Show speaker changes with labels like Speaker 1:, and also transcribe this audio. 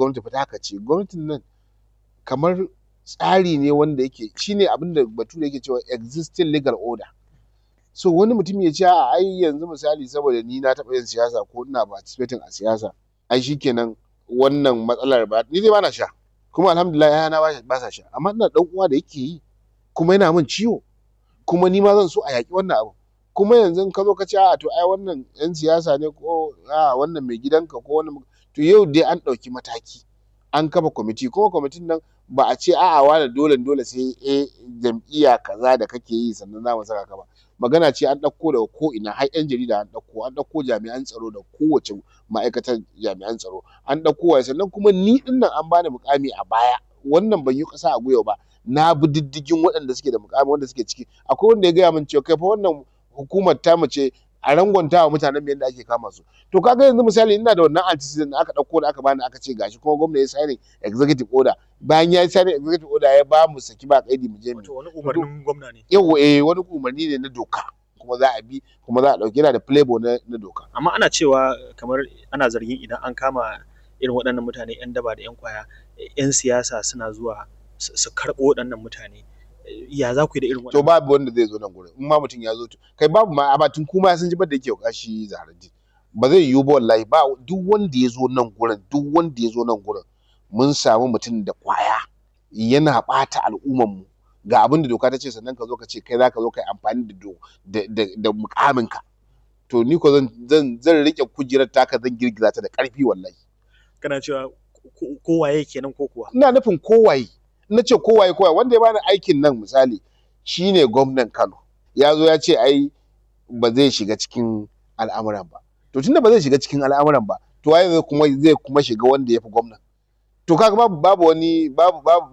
Speaker 1: gwamnati fa taka ce gwamnatin nan kamar tsari ne wanda yake shine abin da bature yake cewa existing legal order so wani mutum ya ce a'a ai yanzu misali saboda ni na taɓa yin siyasa ko ina participating a siyasa ai shikenan wannan matsalar ba ni dai bana sha kuma alhamdulillah ƴaƴana ba sa sha amma ina da ɗan uwa da yake yi kuma yana min ciwo kuma ni ma zan so a yaƙi wannan abu kuma yanzu in ka zo ka ce a'a to ai wannan ƴan siyasa ne ko a'a wannan mai gidanka ko wannan to yau dai an ɗauki mataki an kafa kwamiti kuma kwamitin nan ba a ce a'a wane dole dole sai eh jam'iyya kaza da kake yi sannan za mu saka ka ba magana ce an ɗauko daga ko ina har ƴan jarida an ɗauko an ɗauko jami'an tsaro da kowace ma'aikatar jami'an tsaro an ɗauko waye sannan kuma ni ɗin nan an bani muƙami a baya wannan ban yi ƙasa a gwiwa ba na bi diddigin waɗanda suke da muƙami wanda suke ciki akwai wanda ya gaya min cewa kai fa wannan hukumar tamu ce a rangwanta wa mutanen mu yadda ake kama su to kaga yanzu misali ina da wannan antecedent da aka ɗauko da aka bani aka ce gashi kuma gwamna ya signing executive order bayan ya signing executive order ya ba mu saki ba kaidi mu je mu
Speaker 2: wato wani umarnin gwamna ne
Speaker 1: yawa eh wani umarni ne na doka kuma za a bi kuma za a ɗauki yana da playboy na, na doka
Speaker 2: amma ana cewa kamar ana zargin idan an kama irin waɗannan mutane 'yan daba da 'yan kwaya 'yan siyasa suna zuwa su karɓo waɗannan mutane ya za ku yi da irin
Speaker 1: to babu wanda zai zo nan gurin in ma mutum ya zo kai babu ma a batun kuma sun ji da yake kashi zaharaddin ba zai yiwu ba wallahi ba duk wanda ya zo nan gurin duk wanda ya zo nan gurin mun samu mutum da kwaya yana ɓata al'umman mu ga abin da doka ta ce sannan ka zo ka ce kai za ka zo ka yi amfani da da da mukaminka to ni ko zan zan zan rike kujerar taka zan girgiza ta da ƙarfi wallahi
Speaker 2: kana cewa kowaye kenan ko kuwa
Speaker 1: ina nufin kowaye na ce kowaye kowaye wanda ya bani aikin nan misali shine gwamnan Kano ya zo ya ce ai ba zai shiga cikin al'amuran ba to tunda ba zai shiga cikin al'amuran ba to waye zai kuma zai kuma shiga wanda ya fi gwamnan to kaga babu babu wani babu babu